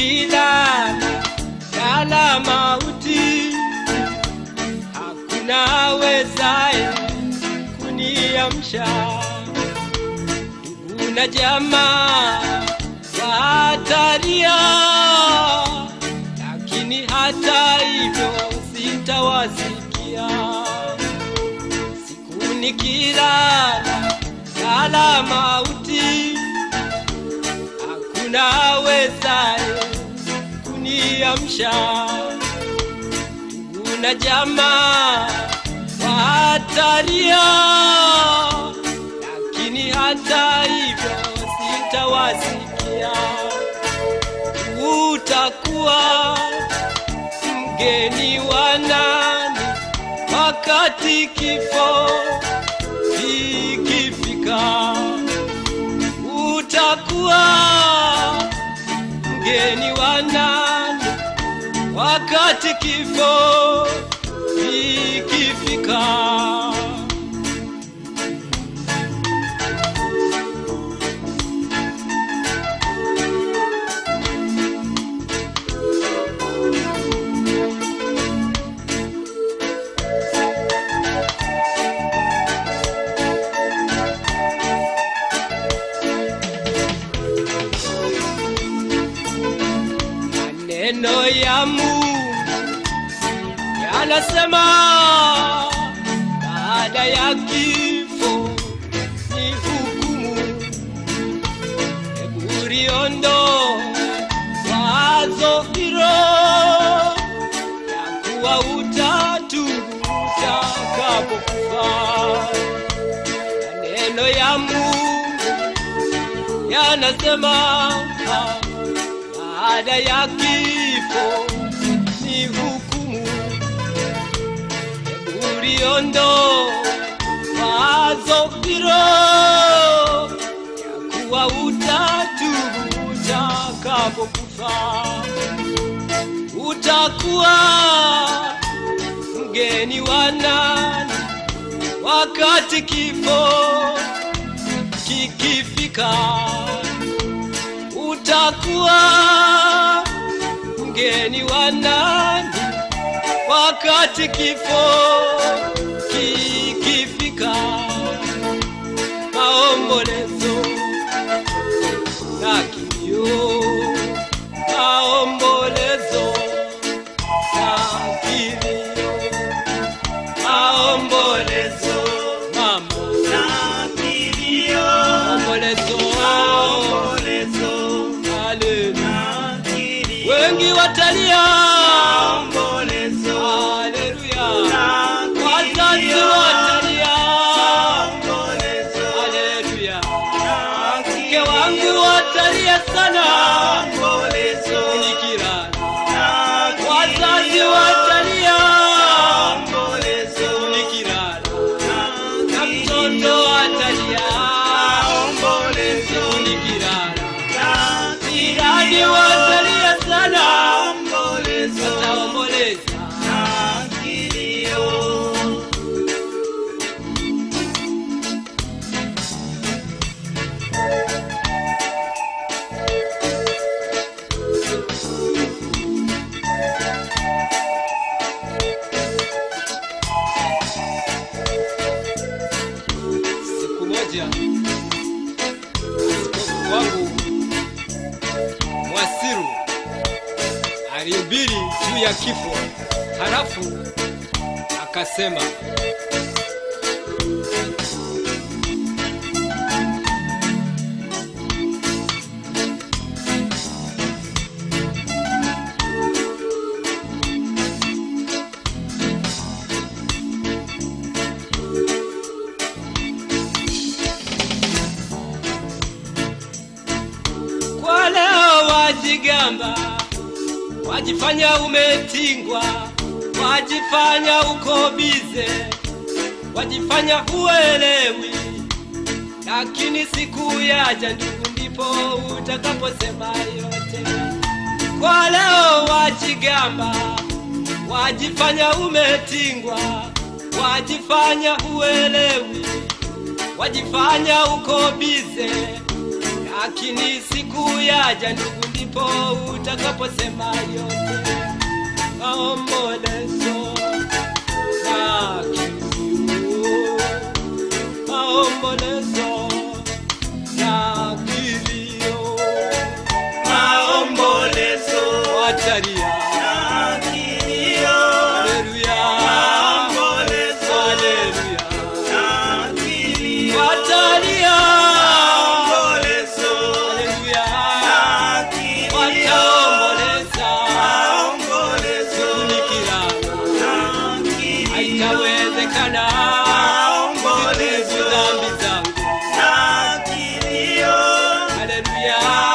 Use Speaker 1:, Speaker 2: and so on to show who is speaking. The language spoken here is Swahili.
Speaker 1: nikilala lala mauti, hakuna awezaye kuniamsha. Ndugu na jamaa watalia, lakini hata hivyo sitawasikia. Siku nikilala lala mauti, hakuna awezaye kuniamsha. Ndugu na jamaa watalia, lakini hata hivyo sitawasikia. Utakuwa mgeni wa nani wakati kifo kikifika? Utakuwa mgeni wa nani wakati kifo kikifika? Maneno ya Mungu yanasema baada ya kifo ni hukumu. Hebu liondoe wazo hilo ya kuwa utatu utakapokufa. Maneno ya Mungu yanasema baada ya kifo ni hukumu. Hebu liondoe wazo hilo ya kuwa utatu utakapokufa, utakuwa mgeni wa nani wakati kifo kikifika? utakuwa mgeni wa nani wakati kifo kikifika? Maombolezo na kilio, maombolezo na kilio, maombolezo mama, maombolezo Haleluya. wengi watalia, haleluya, wazazi watalia, haleluya, mke wangu watalia sana nikilala, wazazi watalia nikilala, na mtoto atalia nikilala, jirani watalia sana, wataomboleza Siku moja askofu wangu Mwasiru alihubiri juu ya kifo, halafu akasema kwa leo wajigamba, wajifanya umetingwa, wajifanya uko bize, wajifanya huelewi, lakini siku yaja ndugu, ndipo utakaposema yote. Kwa leo wajigamba, wajifanya umetingwa, wajifanya huelewi, wajifanya uko bize, lakini siku yaja ndugu, ndipo utakaposema yote maombolezo na kilio, maombolezo na kilio,
Speaker 2: Maombolezo
Speaker 1: watalia
Speaker 2: na kilio.
Speaker 1: haleluya,
Speaker 2: Maombolezo
Speaker 1: haleluya,
Speaker 2: na kilio.
Speaker 1: watalia
Speaker 2: Maombolezo
Speaker 1: haleluya,
Speaker 2: na kilio.
Speaker 1: wataomboleza
Speaker 2: Maombolezo
Speaker 1: kunikirana
Speaker 2: na kilio.
Speaker 1: haitawezekana
Speaker 2: Maombolezo
Speaker 1: kuzibu dhambi zangu
Speaker 2: na kilio.
Speaker 1: haleluya